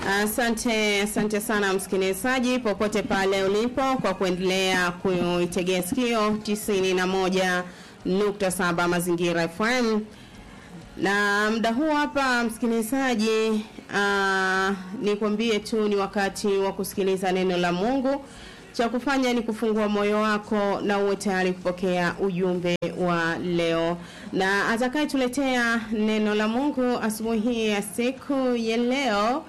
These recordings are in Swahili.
Asante, asante sana msikilizaji popote pale ulipo kwa kuendelea kuitegea sikio 91.7 Mazingira FM. Na muda huu hapa msikilizaji, uh, nikwambie tu ni wakati wa kusikiliza neno la Mungu. Cha kufanya ni kufungua moyo wako na uwe tayari kupokea ujumbe wa leo. Na atakayetuletea neno la Mungu asubuhi hii ya siku ya leo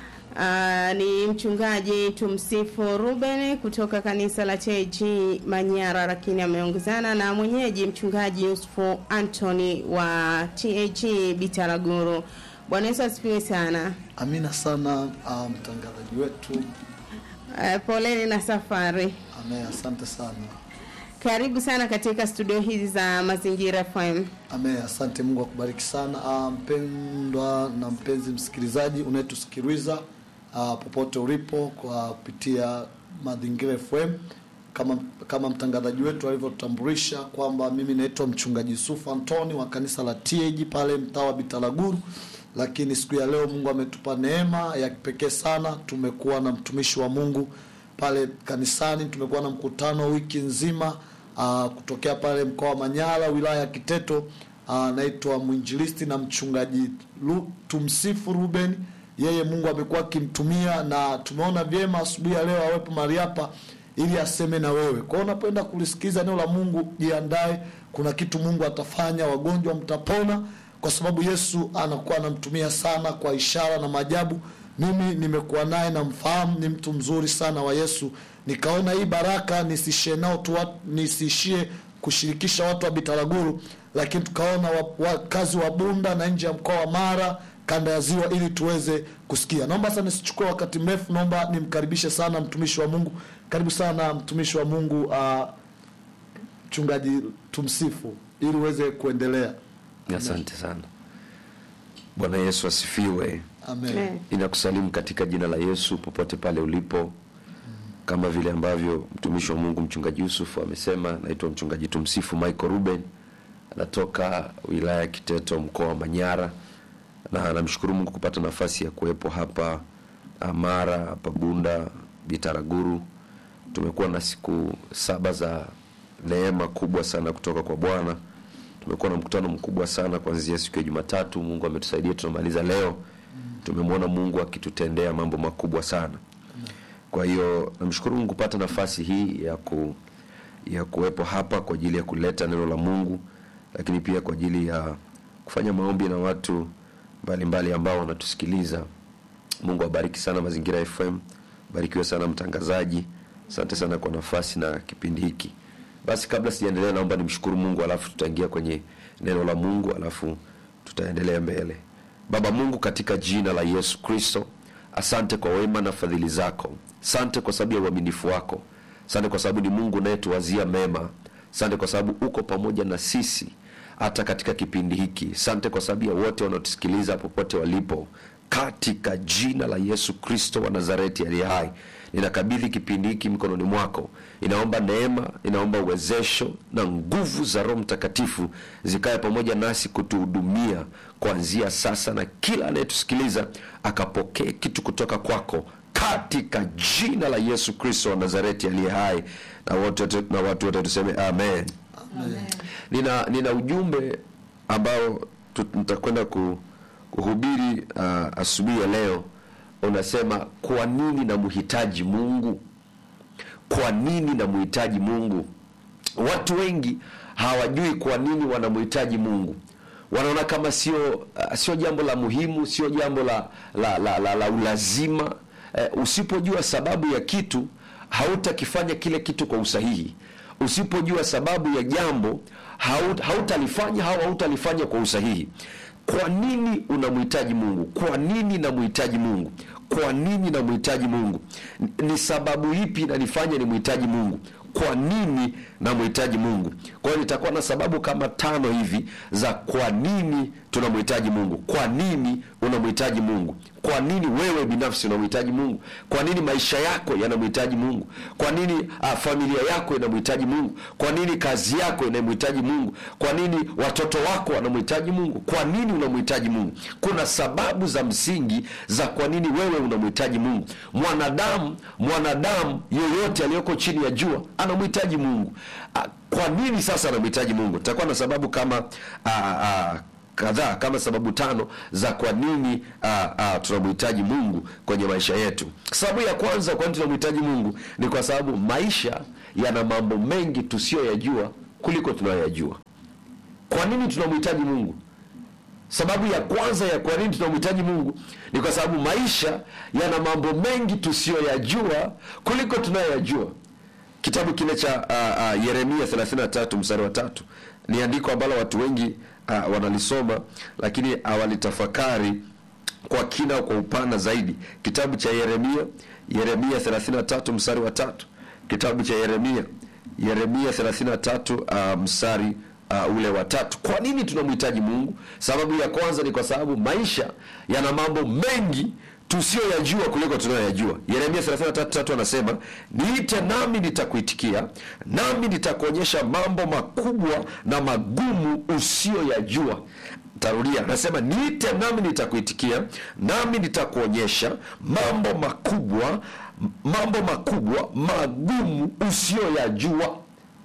Uh, ni mchungaji tumsifu Ruben kutoka kanisa la TAG Manyara, lakini ameongezana na mwenyeji mchungaji Yusufu Anthony wa TAG Bitaraguru. Bwana Yesu asifiwe sana. Amina sana uh, mtangazaji wetu. Uh, poleni na safari. Amen, asante sana. Karibu sana katika studio hizi za Mazingira FM. Amen, asante. Mungu akubariki sana uh, mpendwa na mpenzi msikilizaji unayetusikiliza uh, popote ulipo kwa kupitia Mazingira FM kama kama mtangazaji wetu alivyotutambulisha kwamba mimi naitwa mchungaji Yusufu Antoni wa kanisa la TAG pale mtaa wa Bitaraguru, lakini siku ya leo Mungu ametupa neema ya kipekee sana. Tumekuwa na mtumishi wa Mungu pale kanisani, tumekuwa na mkutano wiki nzima uh, kutokea pale mkoa wa Manyara wilaya ya Kiteto anaitwa uh, mwinjilisti na mchungaji Lu, tumsifu Ruben. Yeye Mungu amekuwa akimtumia na tumeona vyema asubuhi ya leo awepo mahali hapa ili aseme na wewe. Kwa hiyo unapoenda kulisikiza neno la Mungu, jiandae, kuna kitu Mungu atafanya, wagonjwa mtapona, kwa sababu Yesu anakuwa anamtumia sana kwa ishara na maajabu. Mimi nimekuwa naye na mfahamu, ni mtu mzuri sana wa Yesu. Nikaona hii baraka nisishie nao tu, nisiishie kushirikisha watu wa Bitaraguru, lakini tukaona wakazi wa Bunda na nje ya mkoa wa Mara kanda ya ziwa ili tuweze kusikia. Naomba sasa nisichukue wakati mrefu, naomba nimkaribishe sana mtumishi wa Mungu. Karibu sana mtumishi wa Mungu, mchungaji uh, tumsifu ili uweze kuendelea. Asante sana. Bwana Yesu asifiwe. Amen. Amen. Ninakusalimu katika jina la Yesu popote pale ulipo, kama vile ambavyo mtumishi wa Mungu mchungaji Yusuf amesema. Naitwa mchungaji tumsifu Michael Ruben, anatoka wilaya ya Kiteto, mkoa wa Manyara, na namshukuru Mungu kupata nafasi ya kuwepo hapa Mara, hapa Bunda, Bitaraguru. Tumekuwa na siku saba za neema kubwa sana kutoka kwa Bwana. Tumekuwa na mkutano mkubwa sana kuanzia siku ya Jumatatu. Mungu ametusaidia, tunamaliza leo. Tumemwona Mungu akitutendea mambo makubwa sana. Kwa hiyo namshukuru Mungu kupata nafasi hii ya ku, ya kuwepo hapa kwa ajili ya kuleta neno la Mungu, lakini pia kwa ajili ya kufanya maombi na watu mbalimbali mbali ambao wanatusikiliza. Mungu abariki sana Mazingira FM, barikiwe sana mtangazaji. Asante sana kwa nafasi na kipindi hiki. Basi kabla sijaendelea, naomba nimshukuru Mungu, alafu tutaingia kwenye neno la Mungu, alafu tutaendelea mbele. Baba Mungu, katika jina la Yesu Kristo, asante kwa wema na fadhili zako. Asante kwa sababu ya uaminifu wako. Asante kwa sababu ni Mungu unayetuwazia mema. Asante kwa sababu uko pamoja na sisi hata katika kipindi hiki. Asante kwa sababu ya wote wanaotusikiliza popote walipo, katika jina la Yesu Kristo wa Nazareti aliye hai ninakabidhi kipindi hiki mikononi mwako. Inaomba neema, inaomba uwezesho na nguvu za Roho Mtakatifu zikae pamoja nasi kutuhudumia kuanzia sasa, na kila anayetusikiliza akapokee kitu kutoka kwako katika jina la Yesu Kristo wa Nazareti aliye hai, na watu na watu wote tuseme amen. Amen. Nina, nina ujumbe ambao nitakwenda kuhubiri uh, asubuhi ya leo unasema kwa nini namhitaji Mungu? Kwa nini namhitaji Mungu? Watu wengi hawajui kwa nini wanamhitaji Mungu. Wanaona kama sio uh, sio jambo la muhimu, sio jambo la la, la, la, la ulazima. Uh, usipojua sababu ya kitu hautakifanya kile kitu kwa usahihi. Usipojua sababu ya jambo hautalifanya au hautalifanya kwa usahihi. Kwa nini unamhitaji Mungu? Kwa nini namhitaji Mungu? Kwa nini namhitaji Mungu? Ni sababu ipi inanifanya nimhitaji Mungu? Kwa nini namhitaji mungu kwa hiyo nitakuwa na sababu kama tano hivi za kwa nini tunamhitaji mungu kwa nini unamhitaji mungu kwa nini wewe binafsi unamhitaji mungu kwa nini maisha yako yanamhitaji mungu kwa nini uh, familia yako inamhitaji mungu kwa nini kazi yako inamhitaji mungu kwa nini watoto wako wanamhitaji mungu kwa nini unamhitaji mungu kuna sababu za msingi za kwa nini wewe unamhitaji mungu mwanadamu mwanadamu yoyote aliyoko chini ya jua anamhitaji mungu uh, kwa nini sasa anamhitaji mungu takuwa na sababu kama uh, uh, kadhaa kama sababu tano za kwa nini uh, uh, tunamhitaji mungu kwenye maisha yetu sababu ya kwanza kwa nini tunamhitaji mungu ni kwa sababu maisha yana mambo mengi tusiyoyajua kuliko tunayoyajua kwa nini tunamhitaji mungu sababu ya kwanza ya kwa nini tunamhitaji mungu ni kwa sababu maisha yana mambo mengi tusiyoyajua kuliko tunayoyajua kitabu kile cha uh, uh, yeremia 33 mstari wa tatu ni andiko ambalo watu wengi uh, wanalisoma lakini hawalitafakari kwa kina au kwa upana zaidi kitabu cha yeremia yeremia 33 mstari wa tatu kitabu cha yeremia yeremia 33 uh, mstari uh, ule wa tatu kwa nini tunamhitaji mungu sababu ya kwanza ni kwa sababu maisha yana mambo mengi tusiyoyajua kuliko tunayoyajua yeremia 33 anasema niite nami nitakuitikia nami nitakuonyesha mambo makubwa na magumu usiyoyajua tarudia anasema niite nami nitakuitikia nami nitakuonyesha mambo makubwa mambo makubwa magumu usiyoyajua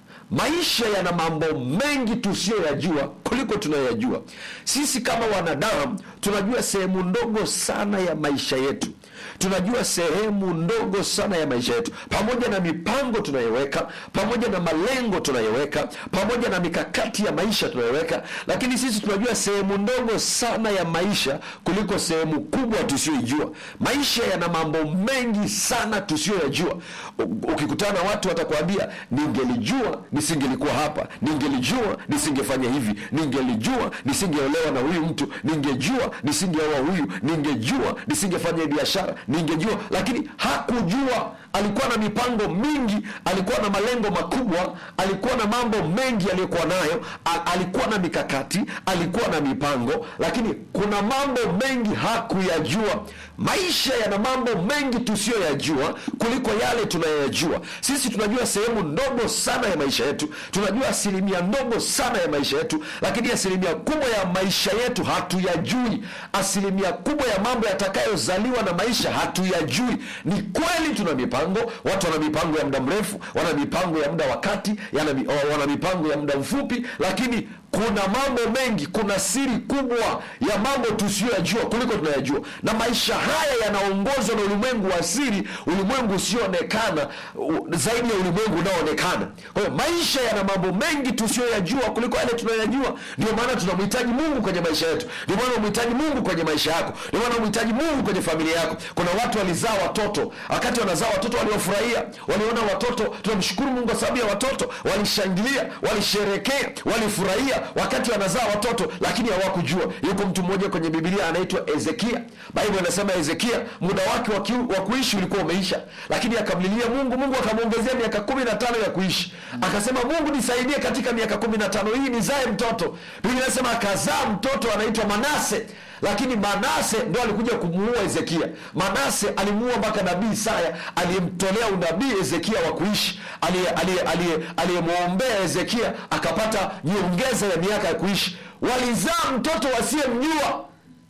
maisha yana mambo mengi tusiyoyajua kuliko tunayoyajua sisi kama wanadamu tunajua sehemu ndogo sana ya maisha yetu tunajua sehemu ndogo sana ya maisha yetu pamoja na mipango tunayoweka pamoja na malengo tunayoweka pamoja na mikakati ya maisha tunayoweka lakini sisi tunajua sehemu ndogo sana ya maisha kuliko sehemu kubwa tusiyoijua maisha yana mambo mengi sana tusiyoyajua U- ukikutana na watu watakwambia ningelijua nisingelikuwa hapa ningelijua nisingefanya hivi ningelijua nisingeolewa na huyu mtu ningejua nisingeoa huyu ningejua nisingefanya hii biashara ningejua lakini hakujua alikuwa na mipango mingi alikuwa na malengo makubwa alikuwa na mambo mengi aliyokuwa nayo a- alikuwa na mikakati alikuwa na mipango lakini kuna mambo mengi hakuyajua maisha yana mambo mengi tusiyoyajua kuliko yale tunayoyajua sisi tunajua sehemu ndogo sana ya maisha yetu tunajua asilimia ndogo sana ya maisha yetu lakini asilimia kubwa ya maisha yetu hatuyajui asilimia kubwa ya mambo yatakayozaliwa na maisha hatuyajui ni kweli tuna mipango watu wana mipango ya muda mrefu wana mipango ya muda wa kati yana mi- wana mipango ya muda mfupi lakini kuna mambo mengi kuna siri kubwa ya mambo tusiyoyajua kuliko tunayajua na maisha haya yanaongozwa na ulimwengu wa siri ulimwengu usioonekana u- zaidi ya ulimwengu unaoonekana kwa hiyo maisha yana mambo mengi tusiyoyajua kuliko yale tunayoyajua ndio maana tunamhitaji mungu kwenye maisha yetu ndio maana unamhitaji mungu kwenye maisha yako ndio maana unamhitaji mungu kwenye familia yako kuna watu walizaa watoto wakati wanazaa watoto waliofurahia waliona watoto tunamshukuru mungu kwa sababu ya watoto walishangilia walisherekea walifurahia wakati wanazaa watoto lakini hawakujua yuko mtu mmoja kwenye bibilia anaitwa ezekia baibu anasema ezekia muda wake wa kiu- wa kuishi ulikuwa umeisha lakini akamlilia mungu mungu akamwongezea miaka kumi na tano ya kuishi akasema mungu nisaidie katika miaka kumi na tano hii nizae mtoto biblia inasema akazaa mtoto anaitwa manase lakini manase ndo alikuja kumuua hezekia manase alimuua mpaka nabii isaya aliyemtolea unabii hezekia wa kuishi aliye- aliye- aliye- aliyemwombea hezekia akapata nyongeza ya miaka ya kuishi walizaa mtoto wasiyemjua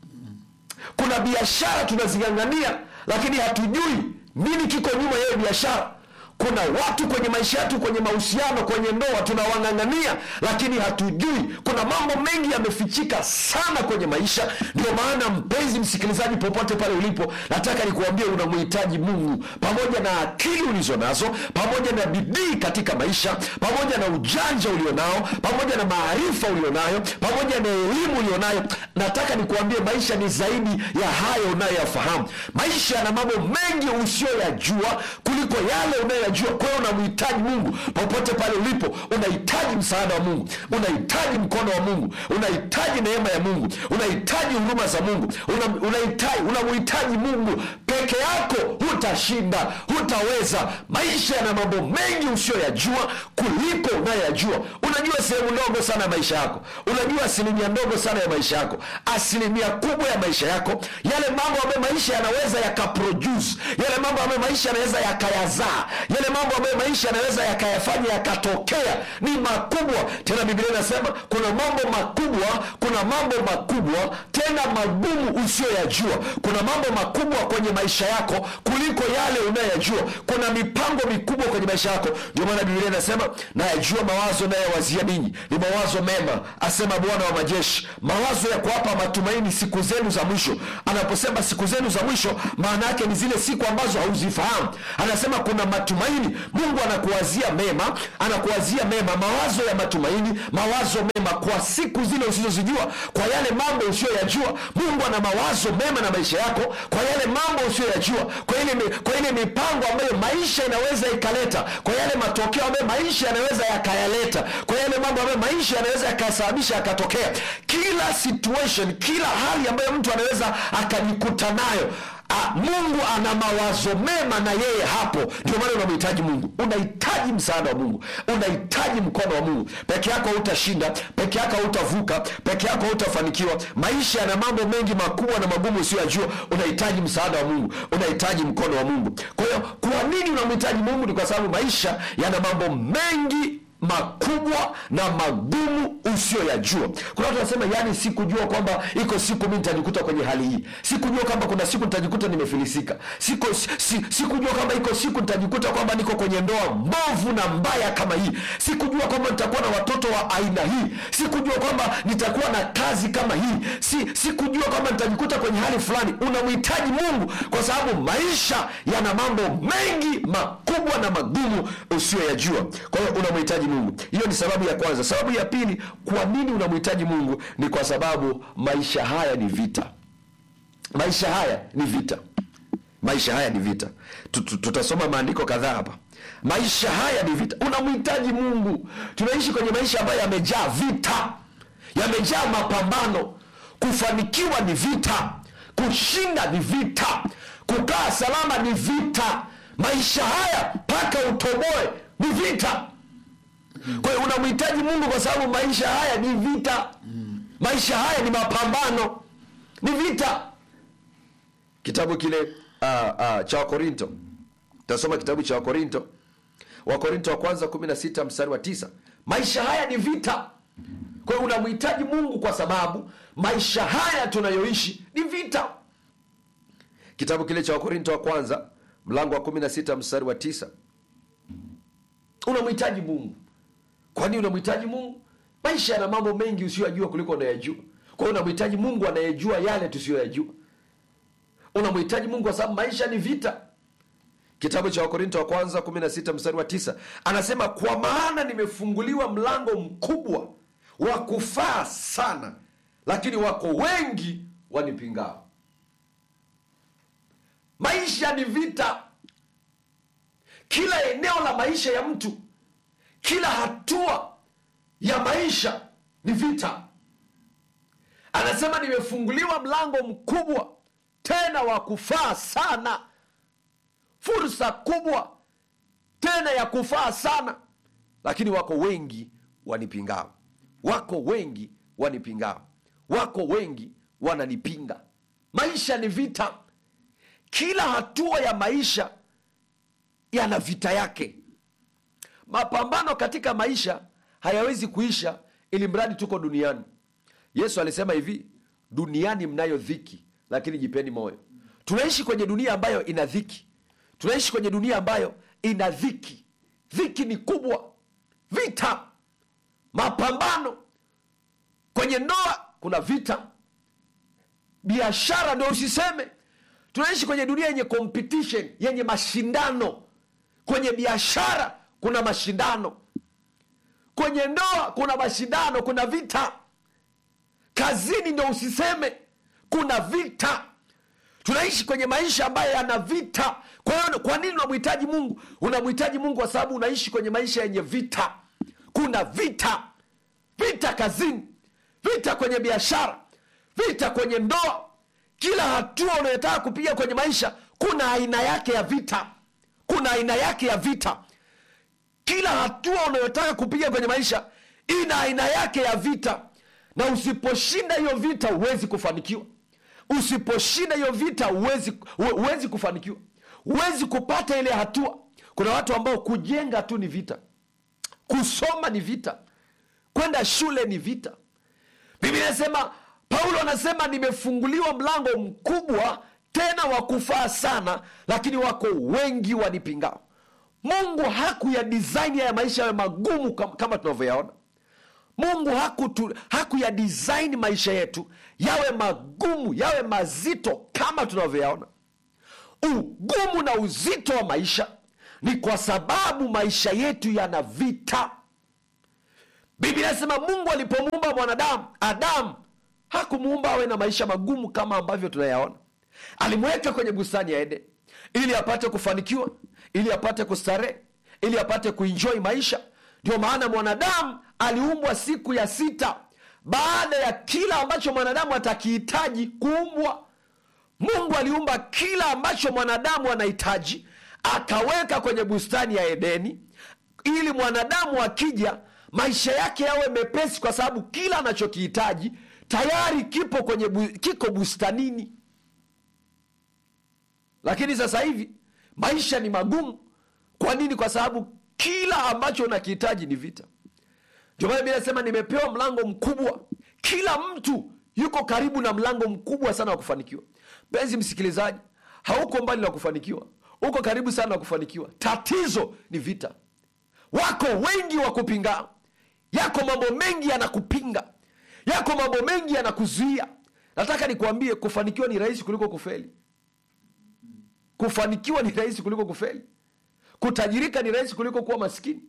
kuna biashara tunazing'ang'ania lakini hatujui nini kiko nyuma ya hiyo biashara kuna watu kwenye maisha yetu kwenye mahusiano kwenye ndoa tunawang'ang'ania lakini hatujui kuna mambo mengi yamefichika sana kwenye maisha ndio maana mpenzi msikilizaji popote pale ulipo nataka nikuambie unamhitaji mungu pamoja na akili ulizo nazo pamoja na bidii katika maisha pamoja na ujanja ulionao pamoja na maarifa ulionayo pamoja na elimu ulionayo nataka nikuambie maisha ni zaidi ya hayo unayoyafahamu maisha yana mambo mengi usiyoyajua kuliko yale unayoyajua kwa hiyo unamhitaji mungu popote pale ulipo unahitaji msaada wa mungu unahitaji mkono wa mungu unahitaji neema ya mungu unahitaji huduma za mungu Una- unahitaji unamhitaji mungu peke yako hutashinda huta hutaweza maisha yana mambo mengi usiyoyajua kuliko unayoyajua unajua sehemu ndogo sana ya maisha yako unajua asilimia ndogo sana ya maisha yako asilimia kubwa ya maisha yako yale mambo ambayo maisha yanaweza yakaproduce yale mambo ambayo maisha yanaweza yakayazaa yale mambo ambayo maisha yanaweza yakayafanya yakatokea ni makubwa tena biblia inasema kuna mambo makubwa kuna mambo makubwa tena magumu usiyoyajua kuna mambo makubwa kwenye maisha yako kuliko yale unayoyajua kuna mipango mikubwa kwenye maisha yako ndio maana biblia inasema nayajua mawazo nayowazia ninyi ni mawazo mema asema bwana wa majeshi mawazo ya kuwapa matumaini siku zenu za mwisho anaposema siku zenu za mwisho maana yake ni zile siku ambazo hauzifahamu anasema kuna matumaini mungu anakuwazia mema anakuwazia mema mawazo ya matumaini mawazo mema kwa siku zile usizozijua kwa yale mambo usiyoyajua mungu ana mawazo mema na maisha yako kwa yale mambo usiyoyajua kwa ile, mi- kwa ile mipango ambayo maisha inaweza ikaleta kwa yale matokeo ambayo maisha yanaweza yakayaleta kwa yale mambo ambayo maisha yanaweza yakasababisha yakatokea kila situation kila hali ambayo mtu anaweza akajikuta nayo Ah, mungu ana mawazo mema na yeye hapo ndio maana unamhitaji mungu unahitaji msaada wa mungu unahitaji mkono wa mungu peke yako hautashinda peke yako hautavuka peke yako hautafanikiwa maisha yana mambo mengi makubwa na magumu usiyojua unahitaji msaada wa mungu unahitaji mkono wa mungu kwa hiyo kwa nini unamhitaji mungu ni kwa sababu maisha yana mambo mengi makubwa na magumu usiyoyajua kuna watu wanasema yani sikujua kwamba iko siku mi nitajikuta kwenye hali hii sikujua kwamba kuna siku nitajikuta nimefilisika Siko, si, sikujua kwamba iko siku nitajikuta kwamba niko kwenye ndoa mbovu na mbaya kama hii sikujua kwamba nitakuwa na watoto wa aina hii sikujua kwamba nitakuwa na kazi kama hii si, sikujua kwamba nitajikuta kwenye hali fulani unamhitaji mungu kwa sababu maisha yana mambo mengi makubwa na magumu usiyoyajua kwa hiyo unamhitaji mungu hiyo ni sababu ya kwanza sababu ya pili kwa nini unamhitaji mungu ni kwa sababu maisha haya ni vita maisha haya ni vita maisha haya ni vita Tu- tu- tutasoma maandiko kadhaa hapa maisha haya ni vita unamhitaji mungu tunaishi kwenye maisha ambayo yamejaa vita yamejaa mapambano kufanikiwa ni vita kushinda ni vita kukaa salama ni vita maisha haya mpaka utoboe ni vita kwa hiyo unamhitaji mungu kwa sababu maisha haya ni vita maisha haya ni mapambano ni vita kitabu kile uh, uh, cha wakorinto tasoma kitabu cha wakorinto wakorinto wa kwanza 16 mstari wa tisa maisha haya ni vita kwa hiyo unamhitaji mungu kwa sababu maisha haya tunayoishi ni vita kitabu kile cha wakorinto wa kwanza mlango wa 16 mstari wa tisa unamhitaji mungu kwa nini unamhitaji mungu maisha yana mambo mengi usiyoyajua kuliko unayajua kwa hiyo unamhitaji mungu anayejua yale tusiyoyajua unamhitaji mungu kwa sababu maisha ni vita kitabu cha wakorinto wa kwanza 16 mstari wa tisa anasema kwa maana nimefunguliwa mlango mkubwa wa kufaa sana lakini wako wengi wanipingao maisha ni vita kila eneo la maisha ya mtu kila hatua ya maisha ni vita anasema nimefunguliwa mlango mkubwa tena wa kufaa sana fursa kubwa tena ya kufaa sana lakini wako wengi wanipingao wako wengi wanipingao wako wengi wananipinga maisha ni vita kila hatua ya maisha yana vita yake mapambano katika maisha hayawezi kuisha ili mradi tuko duniani yesu alisema hivi duniani mnayo dhiki lakini jipeni moyo tunaishi kwenye dunia ambayo ina dhiki tunaishi kwenye dunia ambayo ina dhiki dhiki ni kubwa vita mapambano kwenye ndoa kuna vita biashara ndio usiseme tunaishi kwenye dunia yenye competition yenye mashindano kwenye biashara kuna mashindano kwenye ndoa kuna mashindano kuna vita kazini ndo usiseme kuna vita tunaishi kwenye maisha ambayo yana vita kwa hiyo kwa nini unamhitaji mungu unamhitaji mungu kwa sababu unaishi kwenye maisha yenye vita kuna vita vita kazini vita kwenye biashara vita kwenye ndoa kila hatua unayotaka kupiga kwenye maisha kuna aina yake ya vita kuna aina yake ya vita kila hatua unayotaka kupiga kwenye maisha ina aina yake ya vita na usiposhinda hiyo vita huwezi kufanikiwa usiposhinda hiyo vita huwezi huwezi kufanikiwa huwezi kupata ile hatua kuna watu ambao kujenga tu ni vita kusoma ni vita kwenda shule ni vita biblia inasema paulo anasema nimefunguliwa mlango mkubwa tena wa kufaa sana lakini wako wengi wanipingao mungu hakuya design ya maisha yawe magumu kam- kama tunavyoyaona mungu hakutu, hakuya design maisha yetu yawe magumu yawe mazito kama tunavyoyaona ugumu na uzito wa maisha ni kwa sababu maisha yetu yana vita biblia inasema mungu alipomuumba mwanadamu adamu hakumuumba awe na maisha magumu kama ambavyo tunayaona alimweka kwenye bustani ya eden ili apate kufanikiwa ili apate kustarehe ili apate kuinjoi maisha ndio maana mwanadamu aliumbwa siku ya sita baada ya kila ambacho mwanadamu atakihitaji kuumbwa mungu aliumba kila ambacho mwanadamu anahitaji akaweka kwenye bustani ya edeni ili mwanadamu akija maisha yake yawe mepesi kwa sababu kila anachokihitaji tayari kipo kwenye bu, kiko bustanini lakini sasa hivi maisha ni magumu kwa nini kwa sababu kila ambacho unakihitaji ni vita ndio maana Biblia inasema nimepewa mlango mkubwa kila mtu yuko karibu na mlango mkubwa sana wa kufanikiwa mpenzi msikilizaji hauko mbali na kufanikiwa uko karibu sana na kufanikiwa tatizo ni vita wako wengi wa kupinga yako mambo mengi yanakupinga yako mambo mengi yanakuzuia nataka nikuambie kufanikiwa ni rahisi kuliko kufeli kufanikiwa ni rahisi kuliko kufeli kutajirika ni rahisi kuliko kuwa maskini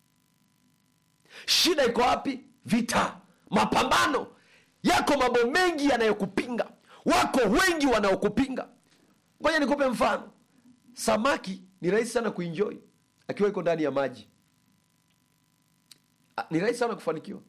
shida iko wapi vita mapambano yako mambo mengi yanayokupinga wako wengi wanaokupinga ngoja nikupe mfano samaki ni rahisi sana kuinjoi akiwa iko ndani ya maji Ah, ni rahisi sana kufanikiwa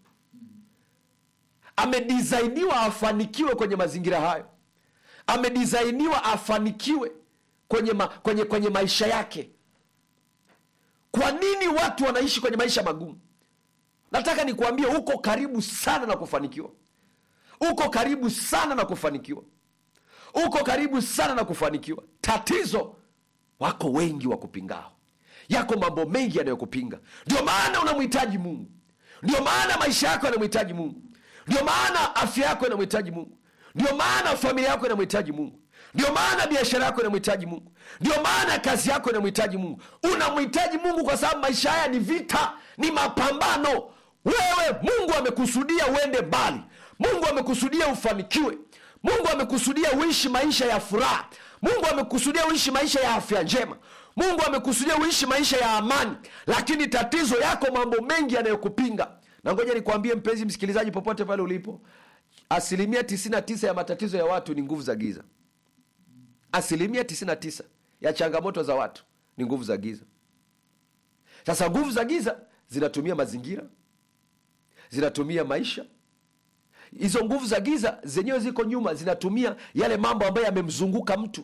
amedisainiwa afanikiwe kwenye mazingira hayo amedisainiwa afanikiwe kwenye, ma, kwenye, kwenye maisha yake kwa nini watu wanaishi kwenye maisha magumu nataka nikuambie uko karibu sana na kufanikiwa uko karibu sana na kufanikiwa uko karibu sana na kufanikiwa tatizo wako wengi wa kupingao yako mambo mengi yanayokupinga ndio maana unamhitaji mungu ndio maana maisha yako yanamhitaji mungu ndio maana afya yako inamhitaji mungu ndio maana familia yako inamhitaji mungu ndio maana biashara yako inamhitaji mungu ndio maana kazi yako inamhitaji mungu unamhitaji mungu kwa sababu maisha haya ni vita ni mapambano wewe mungu amekusudia uende mbali mungu amekusudia ufanikiwe mungu amekusudia uishi maisha ya furaha mungu amekusudia uishi maisha ya afya njema mungu amekusudia uishi maisha ya amani lakini tatizo yako mambo mengi yanayokupinga na ngoja nikwambie mpenzi msikilizaji popote pale ulipo asilimia 99 ya matatizo ya watu ni nguvu za giza asilimia 99 ya changamoto za watu ni nguvu za giza sasa nguvu za giza zinatumia mazingira zinatumia maisha hizo nguvu za giza zenyewe ziko nyuma zinatumia yale mambo ambayo yamemzunguka mtu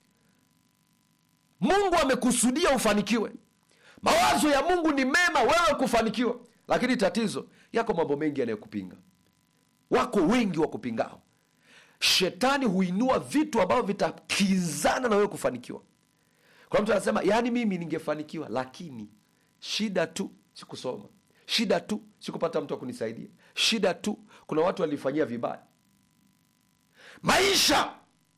mungu amekusudia ufanikiwe mawazo ya mungu ni mema wewe kufanikiwa lakini tatizo yako mambo mengi yanayokupinga wako wengi wa kupingao shetani huinua vitu ambavyo vitakizana na wewe kufanikiwa kwa mtu anasema yaani mimi ningefanikiwa lakini shida tu sikusoma shida tu sikupata mtu wa kunisaidia shida tu kuna watu walifanyia vibaya maisha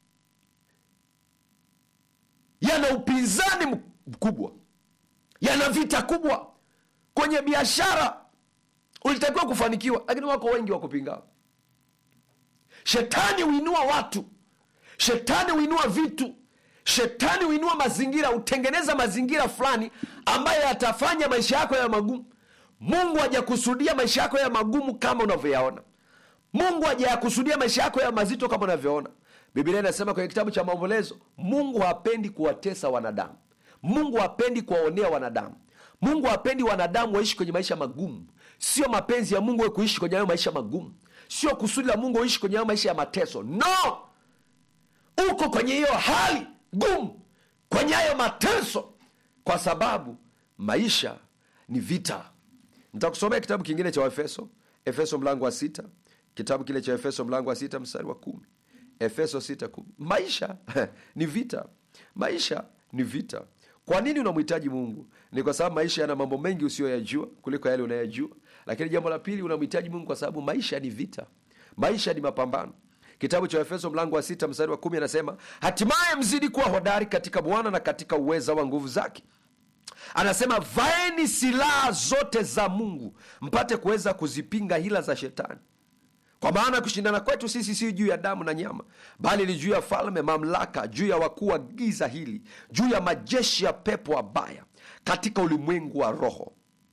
yana upinzani mkubwa yana vita kubwa kwenye biashara ulitakiwa kufanikiwa lakini wako wengi wa kupingao shetani huinua watu shetani huinua vitu shetani huinua mazingira hutengeneza mazingira fulani ambayo yatafanya maisha yako yawe magumu mungu hajakusudia maisha yako yawe magumu kama unavyoyaona mungu hajayakusudia maisha yako yawe mazito kama unavyoona biblia inasema kwenye kitabu cha maombolezo mungu hapendi kuwatesa wanadamu mungu hapendi kuwaonea wanadamu mungu hapendi wanadamu waishi kwenye maisha magumu sio mapenzi ya mungu we kuishi kwenye hayo maisha magumu sio kusudi la mungu uishi kwenye hayo maisha ya mateso no uko kwenye hiyo hali gumu kwenye hayo mateso kwa sababu maisha ni vita nitakusomea kitabu kingine cha waefeso efeso mlango wa sita kitabu kile cha efeso mlango wa sita mstari wa kumi efeso sita kumi maisha ni vita maisha ni vita kwa nini unamhitaji mungu ni kwa sababu maisha yana mambo mengi usiyoyajua kuliko yale unayajua lakini jambo la pili unamhitaji mungu kwa sababu maisha ni vita maisha ni mapambano kitabu cha efeso mlango wa sita mstari wa kumi anasema hatimaye mzidi kuwa hodari katika bwana na katika uweza wa nguvu zake anasema vaeni silaha zote za mungu mpate kuweza kuzipinga hila za shetani kwa maana kushindana kwetu sisi si juu ya damu na nyama bali ni juu ya falme mamlaka juu ya wakuu wa giza hili juu ya majeshi ya pepo wabaya katika ulimwengu wa roho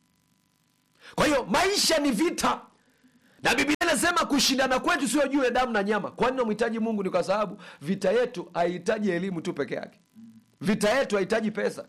kwa hiyo maisha ni vita na biblia inasema kushindana kwetu sio juu ya damu na nyama kwani namhitaji mungu ni kwa sababu vita yetu haihitaji elimu tu peke yake vita yetu hahitaji pesa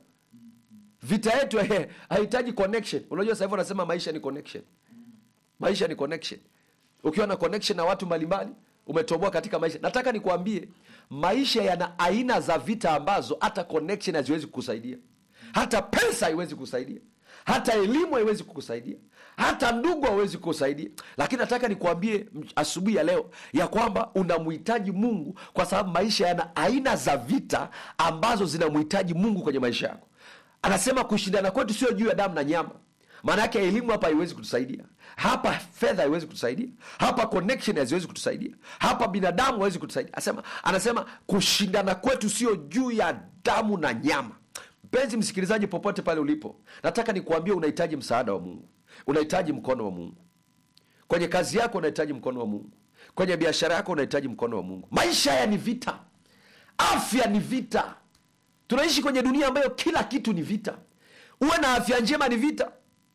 vita yetu eh, hahitaji connection unajua sahivi wanasema maisha ni connection maisha ni connection ukiwa na connection na watu mbalimbali umetoboa katika maisha nataka nikuambie maisha yana aina za vita ambazo hata connection haziwezi kukusaidia hata pesa haiwezi kukusaidia hata elimu haiwezi kukusaidia hata ndugu hawezi kukusaidia lakini nataka nikuambie m- asubuhi ya leo ya kwamba unamhitaji mungu kwa sababu maisha yana aina za vita ambazo zinamhitaji mungu kwenye maisha yako anasema kushindana kwetu sio juu ya damu na nyama maana yake elimu hapa haiwezi kutusaidia hapa fedha haiwezi kutusaidia hapa connection haziwezi kutusaidia hapa binadamu hawezi kutusaidia anasema, anasema kushindana kwetu sio juu ya damu na nyama mpenzi msikilizaji popote pale ulipo nataka nikuambie unahitaji msaada wa mungu unahitaji mkono wa mungu kwenye kazi yako unahitaji mkono wa mungu kwenye biashara yako unahitaji mkono wa mungu maisha haya ni vita afya ni vita tunaishi kwenye dunia ambayo kila kitu ni vita uwe na afya njema ni vita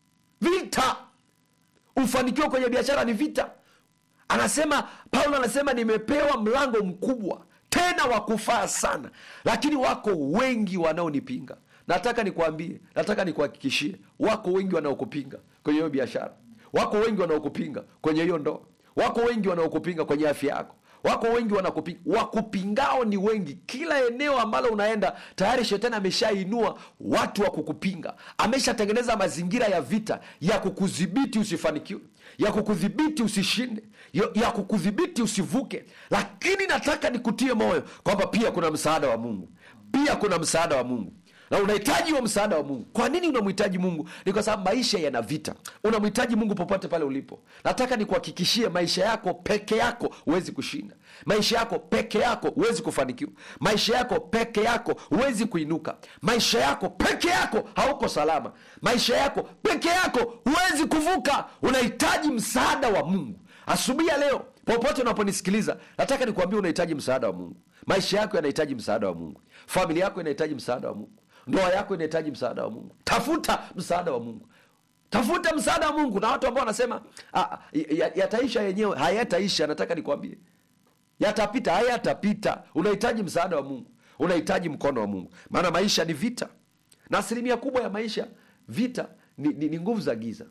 vita ufanikiwa kwenye biashara ni vita anasema paulo anasema nimepewa mlango mkubwa tena wa kufaa sana lakini wako wengi wanaonipinga nataka nikwambie nataka nikuhakikishie wako wengi wanaokupinga kwenye hiyo biashara wako wengi wanaokupinga kwenye hiyo ndoa wako wengi wanaokupinga kwenye afya yako wako wengi wanakupinga wakupingao ni wengi kila eneo ambalo unaenda tayari shetani ameshainua watu wa kukupinga ameshatengeneza mazingira ya vita ya kukudhibiti usifanikiwe ya kukudhibiti usishinde ya, ya kukudhibiti usivuke lakini nataka nikutie moyo kwamba pia kuna msaada wa mungu pia kuna msaada wa mungu na unahitaji huo msaada wa mungu kwa nini unamhitaji mungu ni kwa sababu maisha yana vita unamhitaji mungu popote pale ulipo nataka nikuhakikishie maisha yako peke yako huwezi kushinda maisha yako peke yako huwezi kufanikiwa maisha yako peke yako huwezi kuinuka maisha yako peke yako hauko salama maisha yako peke yako huwezi kuvuka unahitaji msaada wa mungu asubuhi ya leo popote unaponisikiliza nataka nikuambia unahitaji msaada wa mungu maisha yako yanahitaji msaada wa mungu familia yako inahitaji msaada wa mungu ndoa yako inahitaji msaada wa mungu tafuta msaada wa mungu tafuta msaada wa mungu na watu ambao wanasema "Ah, ya- yataisha yenyewe hayataisha nataka nikwambie yatapita hayatapita unahitaji msaada wa mungu unahitaji mkono wa mungu maana maisha ni vita na asilimia kubwa ya maisha vita ni, ni, ni nguvu za giza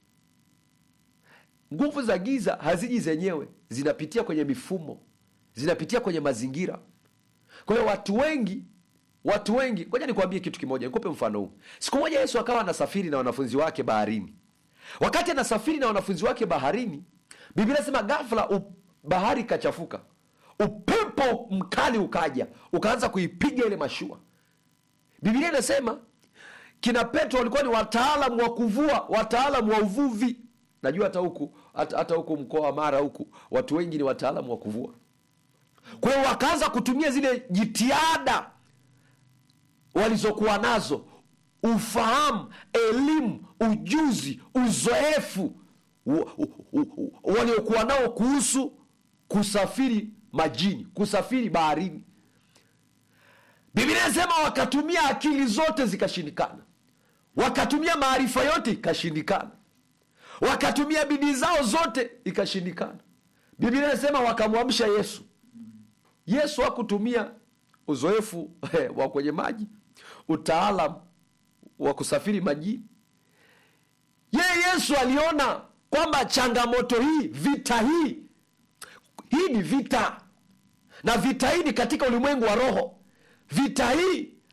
nguvu za giza haziji zenyewe zinapitia kwenye mifumo zinapitia kwenye mazingira kwa hiyo watu wengi watu wengi ngoja nikuambie kitu kimoja nikupe mfano huu siku moja yesu akawa anasafiri na wanafunzi wake baharini wakati anasafiri na wanafunzi wake baharini biblia nasema ghafla u- bahari ikachafuka upepo mkali ukaja ukaanza kuipiga ile mashua biblia inasema kina petro walikuwa ni wataalamu wa kuvua wataalamu wa uvuvi najua hata huku hata, hata huku mkoa wa mara huku watu wengi ni wataalamu wa kuvua kwa hiyo wakaanza kutumia zile jitihada walizokuwa nazo ufahamu elimu ujuzi uzoefu wa- u- u- u- waliokuwa nao kuhusu kusafiri majini kusafiri baharini biblia inasema wakatumia akili zote zikashindikana wakatumia maarifa yote ikashindikana wakatumia bidii zao zote ikashindikana biblia inasema wakamwamsha yesu yesu hakutumia uzoefu wa kwenye maji utaalam wa kusafiri majini yeye yesu aliona kwamba changamoto hii vita hii hii ni vita na vita hii ni katika ulimwengu wa roho vita hii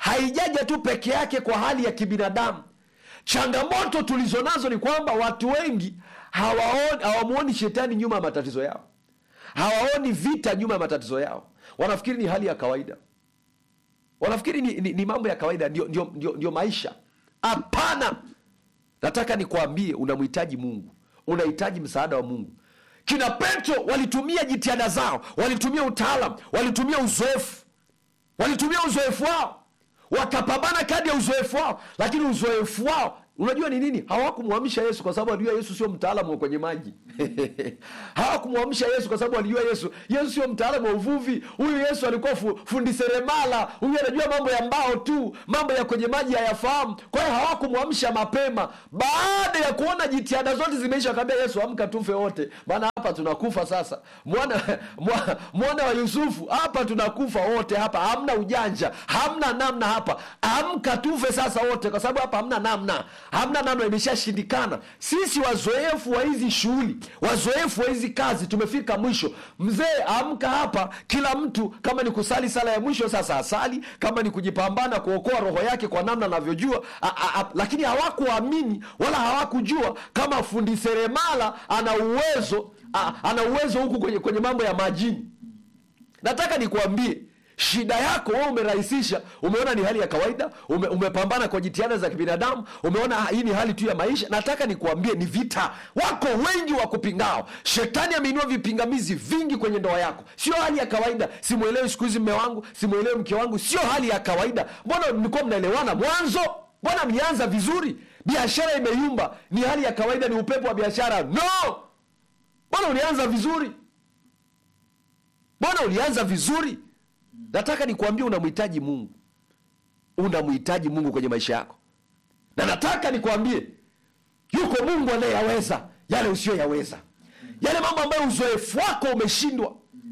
haijaja tu peke yake kwa hali ya kibinadamu changamoto tulizo nazo ni kwamba watu wengi hawaoni hawamwoni shetani nyuma ya matatizo yao hawaoni vita nyuma ya matatizo yao wanafikiri ni hali ya kawaida wanafikiri ni, ni, ni mambo ya kawaida ndio, ndio, ndio, ndio maisha hapana nataka nikwambie unamhitaji mungu unahitaji msaada wa mungu kina petro walitumia jitihada zao walitumia utaalam walitumia uzoefu walitumia uzoefu wao wakapambana kadi ya uzoefu wao lakini uzoefu wao unajua ni nini hawakumwamsha yesu kwa sababu alijua yesu sio mtaalamu wa kwenye maji hawakumwamsha yesu kwa sababu alijua yesu yesu sio mtaalamu wa uvuvi huyu yesu alikuwa fu, fundi seremala huyu anajua mambo ya mbao tu mambo ya kwenye maji hayafahamu kwa hiyo hawakumwamsha mapema baada ya kuona jitihada zote zimeisha wakaambia yesu amka tufe wote maana hapa tunakufa sasa mwana mwa- mwana wa yusufu hapa tunakufa wote hapa hamna ujanja hamna namna hapa amka tufe sasa wote kwa sababu hapa hamna namna hamna namna imeshashindikana sisi wazoefu wa hizi shughuli wazoefu wa hizi kazi tumefika mwisho mzee amka hapa kila mtu kama ni kusali sala ya mwisho sasa asali kama ni kujipambana kuokoa roho yake kwa namna anavyojua a- a- a- lakini hawakuamini wala hawakujua kama fundi seremala ana uwezo a- ana uwezo huku kwenye, kwenye mambo ya majini nataka nikuambie shida yako wewe umerahisisha umeona ni hali ya kawaida ume, umepambana kwa jitihada za kibinadamu umeona hii ni hali tu ya maisha nataka nikuambie ni vita wako wengi wa kupingao shetani ameinua vipingamizi vingi kwenye ndoa yako sio hali ya kawaida simwelewi siku hizi mme wangu simwelewi mke wangu sio hali ya kawaida mbona mlikuwa mnaelewana mwanzo mbona mlianza vizuri biashara imeyumba ni hali ya kawaida ni upepo wa biashara no mbona ulianza vizuri mbona ulianza vizuri nataka nikuambie unamhitaji mungu unamhitaji mungu kwenye maisha yako na nataka nikuambie yuko mungu anayeyaweza yale usiyoyaweza yale mambo ambayo uzoefu wako umeshindwa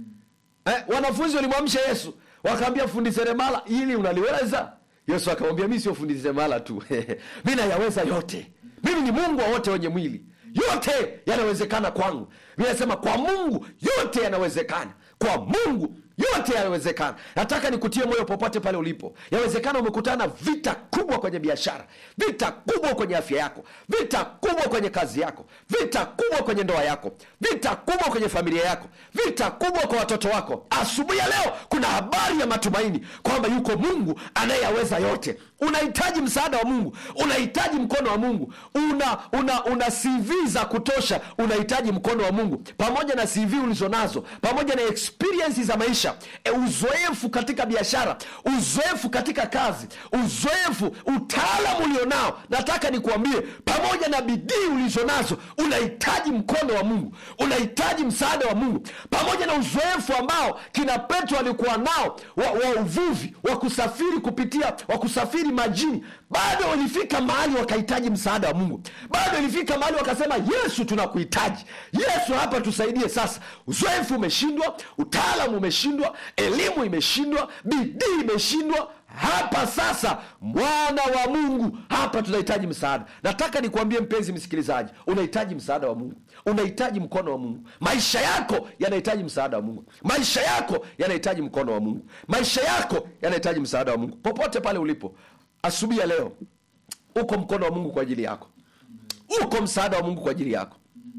eh, wanafunzi walimwamsha yesu wakaambia fundi seremala ili unaliweza yesu akamwambia mi sio fundi seremala tu mi nayaweza yote mimi ni mungu wa wote wenye mwili yote yanawezekana kwangu mi nasema kwa mungu yote yanawezekana kwa mungu yote yanawezekana nataka nikutie moyo popote pale ulipo yawezekana umekutana na vita kubwa kwenye biashara vita kubwa kwenye afya yako vita kubwa kwenye kazi yako vita kubwa kwenye ndoa yako vita kubwa kwenye familia yako vita kubwa kwa watoto wako asubuhi ya leo kuna habari ya matumaini kwamba yuko mungu anayeyaweza yote unahitaji msaada wa mungu unahitaji mkono wa mungu una una una cv za kutosha unahitaji mkono wa mungu pamoja na cv ulizonazo pamoja na experience za maisha e, uzoefu katika biashara uzoefu katika kazi uzoefu utaalamu ulionao nataka nikuambie pamoja na bidii ulizonazo unahitaji mkono wa mungu unahitaji msaada wa mungu pamoja na uzoefu ambao kina petro alikuwa nao wa, wa uvuvi wa kusafiri kupitia wa kusafiri majini bado walifika mahali wakahitaji msaada wa mungu bado ilifika mahali wakasema yesu tunakuhitaji yesu hapa tusaidie sasa uzoefu umeshindwa utaalamu umeshindwa elimu imeshindwa bidii imeshindwa hapa sasa mwana wa mungu hapa tunahitaji msaada nataka nikuambie mpenzi msikilizaji unahitaji msaada wa mungu unahitaji mkono wa mungu maisha yako yanahitaji msaada wa mungu maisha yako yanahitaji mkono wa mungu maisha yako yanahitaji msaada wa mungu popote pale ulipo asubuhi ya leo uko mkono wa mungu kwa ajili yako uko msaada wa mungu kwa ajili yako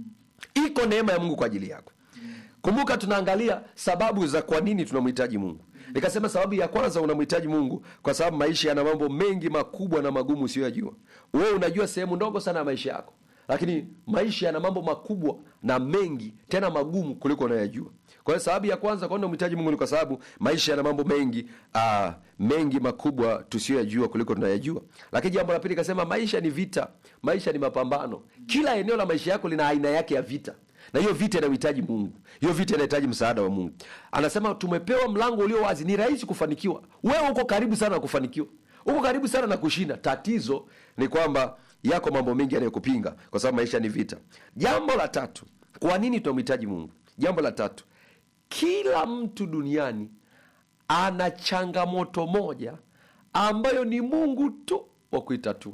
iko neema ya mungu kwa ajili yako kumbuka tunaangalia sababu za kwa nini tunamhitaji mungu nikasema sababu ya kwanza unamhitaji mungu kwa sababu maisha yana mambo mengi makubwa na magumu usiyoyajua wewe unajua sehemu ndogo sana ya maisha yako lakini maisha yana mambo makubwa na mengi tena magumu kuliko unayojua kwa hiyo sababu ya kwanza kwa nini unamhitaji mungu ni kwa sababu maisha yana mambo mengi uh, mengi makubwa tusiyoyajua kuliko tunayajua lakini jambo la pili kasema maisha ni vita maisha ni mapambano kila eneo la maisha yako lina aina yake ya vita na hiyo vita inahitaji mungu hiyo vita inahitaji msaada wa mungu anasema tumepewa mlango ulio wazi ni rahisi kufanikiwa wewe uko karibu sana na kufanikiwa uko karibu sana na kushinda tatizo ni kwamba yako mambo mengi yanayokupinga kwa sababu maisha ni vita jambo la tatu kwa nini tunamhitaji mungu jambo la tatu kila mtu duniani ana changamoto moja ambayo ni mungu tu wa kuitatua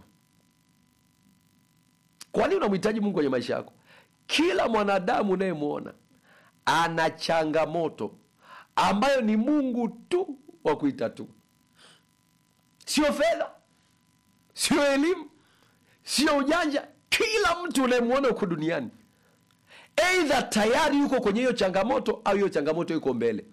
kwa nini unamhitaji mungu kwenye maisha yako kila mwanadamu unayemwona ana changamoto ambayo ni mungu tu wa kuitatua sio fedha sio elimu sio ujanja kila mtu unayemwona huko duniani eidha tayari yuko kwenye hiyo changamoto au hiyo changamoto yuko mbele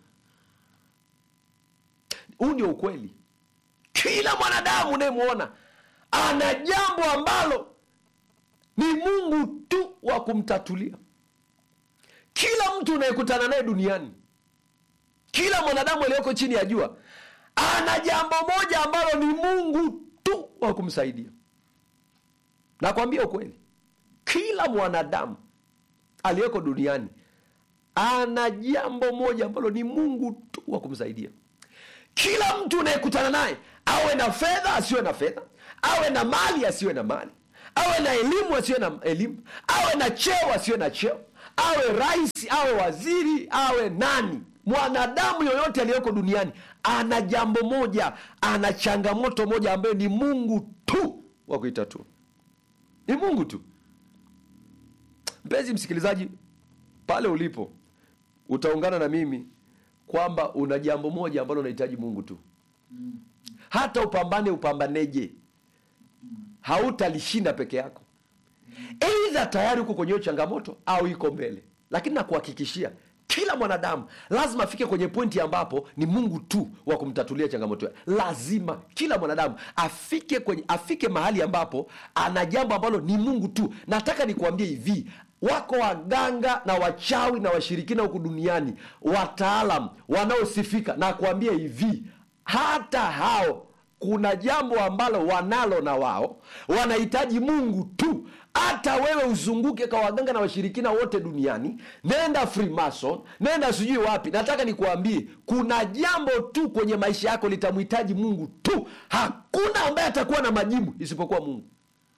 huu ndio ukweli kila mwanadamu unayemwona ana jambo ambalo ni mungu tu wa kumtatulia kila mtu unayekutana naye duniani kila mwanadamu aliyoko chini ya jua ana jambo moja ambalo ni mungu tu wa kumsaidia nakwambia ukweli kila mwanadamu aliyeko duniani ana jambo moja ambalo ni mungu tu wa kumsaidia kila mtu unayekutana naye awe na fedha asiwe na fedha awe na mali asiwe na mali awe na elimu asiwe na elimu awe na cheo asiwe na cheo awe rais awe waziri awe nani mwanadamu yoyote aliyoko duniani ana jambo moja ana changamoto moja ambayo ni mungu tu wa kuitatua ni mungu tu mpenzi msikilizaji pale ulipo utaungana na mimi kwamba una jambo moja ambalo unahitaji mungu tu hata upambane upambaneje hautalishinda peke yako eidha tayari uko kwenye hiyo changamoto au iko mbele lakini nakuhakikishia kila mwanadamu lazima afike kwenye pointi ambapo ni mungu tu wa kumtatulia changamoto yake lazima kila mwanadamu afike kwenye afike mahali ambapo ana jambo ambalo ni mungu tu nataka nikuambie hivi wako waganga na wachawi na washirikina huku duniani wataalam wanaosifika na kuambia hivi hata hao kuna jambo ambalo wanalo na wao wanahitaji mungu tu hata wewe uzunguke kwa waganga na washirikina wote duniani nenda freemason nenda sijui wapi nataka nikuambie kuna jambo tu kwenye maisha yako litamhitaji mungu tu hakuna ambaye atakuwa na majibu isipokuwa mungu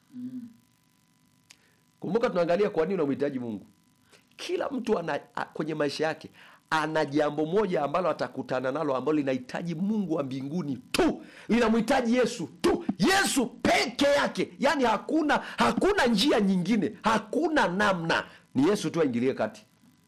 kumbuka tunaangalia kwa nini unamhitaji mungu kila mtu ana, a, kwenye maisha yake ana jambo moja ambalo atakutana nalo ambalo linahitaji mungu wa mbinguni tu linamhitaji yesu tu yesu peke yake yaani hakuna hakuna njia nyingine hakuna namna ni yesu tu aingilie kati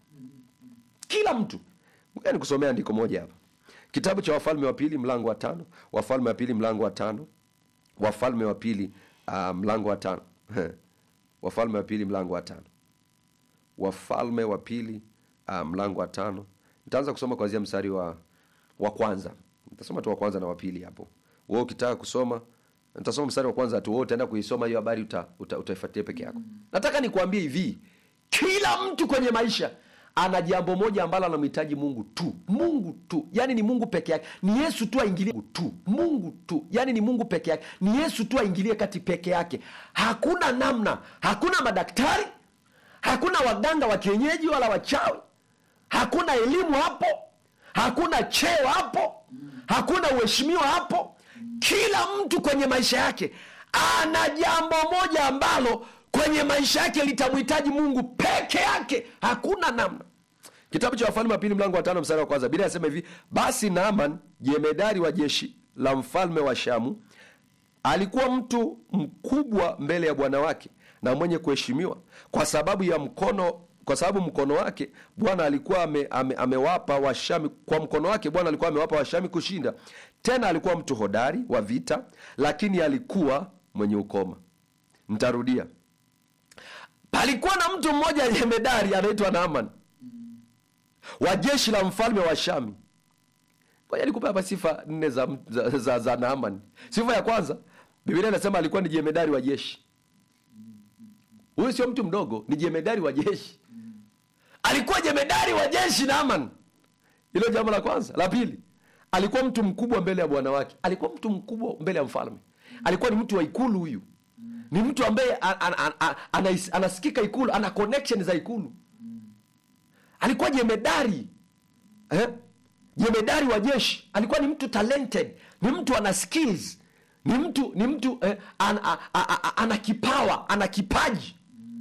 kila mtu ngoja nikusomea andiko moja hapa kitabu cha wafalme wa pili mlango wa tano wafalme wa pili mlango wa tano wafalme wa pili uh, mlango wa tano wafalme wa pili mlango wa tano wafalme wa pili uh, mlango wa tano nitaanza kusoma kuanzia mstari wa wa kwanza nitasoma tu wa kwanza na wa pili hapo wewe ukitaka kusoma nitasoma mstari wa kwanza tu wewe utaenda kuisoma hiyo habari uta, uta, utaifuatia peke yako nataka nikuambie hivi kila mtu kwenye maisha ana jambo moja ambalo anamhitaji mungu tu mungu tu yaani ni mungu peke yake ni yesu tu aingilie tu mungu tu yaani ni mungu peke yake ni yesu tu aingilie kati peke yake hakuna namna hakuna madaktari hakuna waganga wa kienyeji wala wachawi hakuna elimu hapo hakuna cheo hapo hakuna uheshimiwa hapo kila mtu kwenye maisha yake ana jambo moja ambalo kwenye maisha yake litamhitaji mungu peke yake hakuna namna kitabu cha wafalme wa pili mlango wa tano mstari wa kwanza bila asema hivi basi naaman jemedari wa jeshi la mfalme wa shamu alikuwa mtu mkubwa mbele ya bwana wake na mwenye kuheshimiwa kwa sababu ya mkono kwa sababu mkono wake bwana alikuwa ame, ame, amewapa washami kwa mkono wake bwana alikuwa amewapa washami kushinda tena alikuwa mtu hodari wa vita lakini alikuwa mwenye ukoma ntarudia palikuwa na mtu mmoja jemedari anaitwa naaman wa jeshi la mfalme wa shami ngoja nikupe hapa sifa nne za, za, za, za naaman sifa ya kwanza biblia inasema alikuwa ni jemedari wa jeshi huyu sio mtu mdogo ni jemedari wa jeshi alikuwa jemedari wa jeshi naaman hilo jambo la kwanza la pili alikuwa mtu mkubwa mbele ya bwana wake alikuwa mtu mkubwa mbele ya mfalme alikuwa ni mtu wa ikulu huyu ni mtu ambaye an, an, an, an, anais- anasikika ikulu ana connection za ikulu alikuwa jemedari eh? jemedari wa jeshi alikuwa ni mtu talented ni mtu ana skills ni mtu ni mtu eh, an, a, a, a, ana kipawa ana kipaji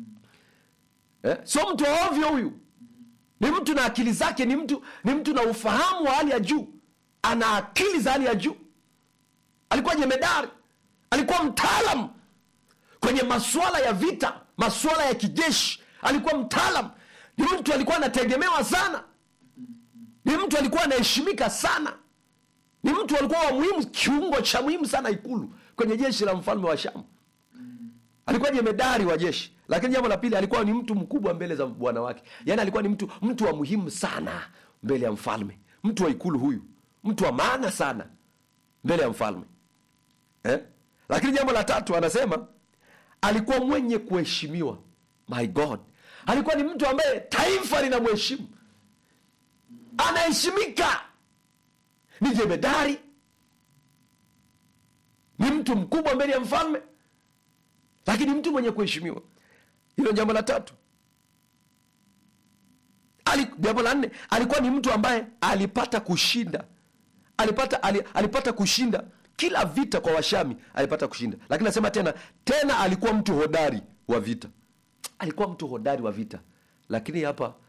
eh? sio mtu wa ovyo huyu ni mtu na akili zake ni mtu ni mtu na ufahamu wa hali ya juu ana akili za hali ya juu alikuwa jemedari alikuwa mtaalam kwenye masuala ya vita masuala ya kijeshi alikuwa mtaalam ni mtu alikuwa anategemewa sana ni mtu alikuwa anaheshimika sana ni mtu alikuwa wa muhimu kiungo cha muhimu sana ikulu kwenye jeshi la mfalme wa shamu alikuwa jemedari wa jeshi lakini jambo la pili alikuwa ni mtu mkubwa mbele za bwana wake yaani alikuwa ni mtu mtu wa muhimu sana mbele ya mfalme mtu wa ikulu huyu mtu wa maana sana mbele ya mfalme eh? lakini jambo la tatu anasema alikuwa mwenye kuheshimiwa my god alikuwa ni mtu ambaye taifa linamheshimu anaheshimika ni jemedari ni mtu mkubwa mbele ya mfalme lakini mtu mwenye kuheshimiwa hilo jambo la tatu Ali, jambo la nne alikuwa ni mtu ambaye alipata kushinda alipata ali, alipata kushinda kila vita kwa washami alipata kushinda lakini nasema tena tena alikuwa mtu hodari wa vita alikuwa mtu hodari wa vita lakini hapa